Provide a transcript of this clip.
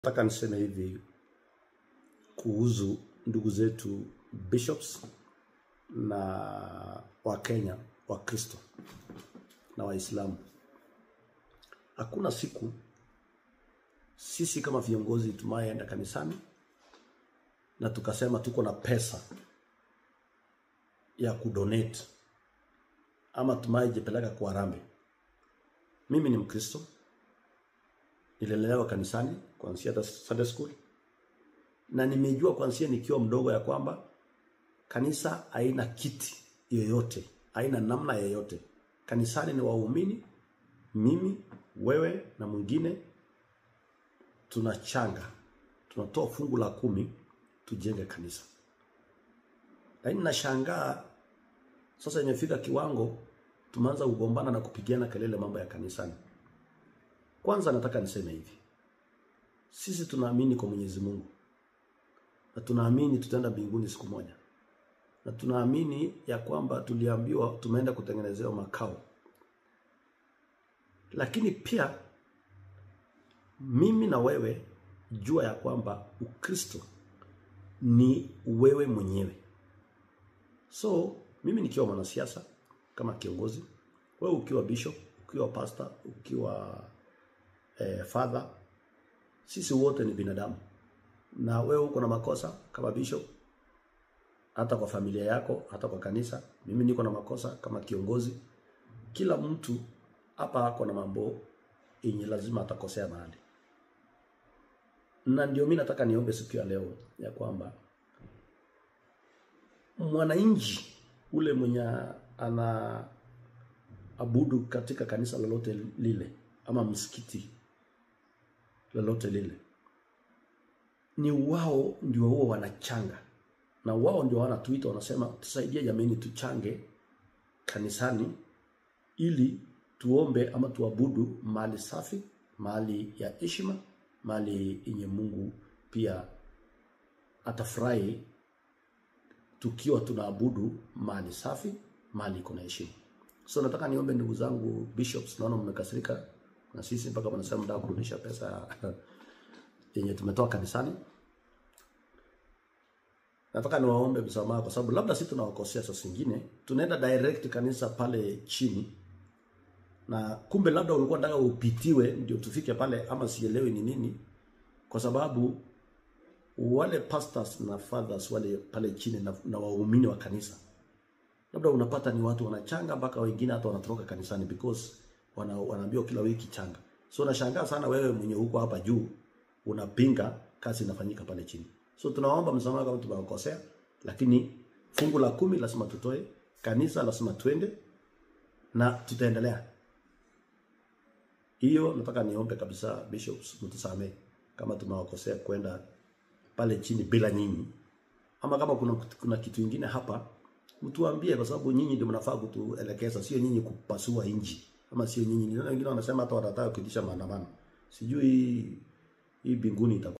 Nataka niseme hivi kuhusu ndugu zetu bishops na Wakenya Wakristo na Waislamu. Hakuna siku sisi kama viongozi tumayeenda kanisani na tukasema tuko na pesa ya kudonate ama tumayejipeleka kwa harambee. Mimi ni Mkristo, nililelewa kanisani kuanzia hata Sunday school, na nimejua kuanzia nikiwa mdogo ya kwamba kanisa haina kiti yoyote, haina namna yoyote. Kanisani ni waumini, mimi, wewe na mwingine, tunachanga, tunatoa fungu la kumi tujenge kanisa. Lakini nashangaa sasa imefika kiwango tumeanza kugombana na kupigiana kelele mambo ya kanisani. Kwanza nataka niseme hivi, sisi tunaamini kwa Mwenyezi Mungu na tunaamini tutaenda mbinguni siku moja, na tunaamini ya kwamba tuliambiwa tumeenda kutengenezewa makao. Lakini pia mimi na wewe jua ya kwamba Ukristo ni wewe mwenyewe. So mimi nikiwa mwanasiasa kama kiongozi, wewe ukiwa bishop, ukiwa pastor, ukiwa eh, father, sisi wote ni binadamu, na wewe uko na makosa kama bishop, hata kwa familia yako, hata kwa kanisa. Mimi niko na makosa kama kiongozi. Kila mtu hapa ako na mambo yenye lazima atakosea mahali, na ndio mimi nataka niombe siku ya leo ya kwamba mwananchi ule mwenye ana abudu katika kanisa lolote lile ama msikiti lolote lile, ni wao ndio huo wanachanga, na wao ndio wanatuita, wanasema tusaidie jamani, tuchange kanisani ili tuombe ama tuabudu mahali safi, mahali ya heshima, mahali yenye Mungu pia atafurahi tukiwa tunaabudu mahali safi, mahali iko na heshima. So nataka niombe ndugu zangu bishops, naona mmekasirika na sisi mpaka wanasema mtaka kurudisha pesa yenye tumetoa kanisani. Nataka niwaombe msamaha kwa sababu labda sisi tunawakosea saa zingine, tunaenda direct kanisa pale chini na kumbe labda ulikuwa unataka upitiwe ndio tufike pale, ama sielewi ni nini, kwa sababu wale pastors na fathers wale pale chini na, na waumini wa kanisa labda unapata ni watu wanachanga mpaka wengine hata wanatoroka kanisani because wana, wanaambiwa kila wiki changa. So nashangaa sana wewe mwenye huko hapa juu unapinga kazi inafanyika pale chini. So tunaomba msamaha kama tumewakosea, lakini fungu la kumi lazima tutoe, kanisa lazima twende na tutaendelea. Hiyo nataka niombe kabisa bishops, mtusamee kama tumewakosea kwenda pale chini bila nyinyi, ama kama kuna, kuna kitu ingine hapa mtuambie, kwa sababu nyinyi ndio mnafaa kutuelekeza, sio nyinyi kupasua inji, ama sio nyinyi. Wengine wanasema hata watataka kuitisha maandamano, sijui hii binguni itakuwa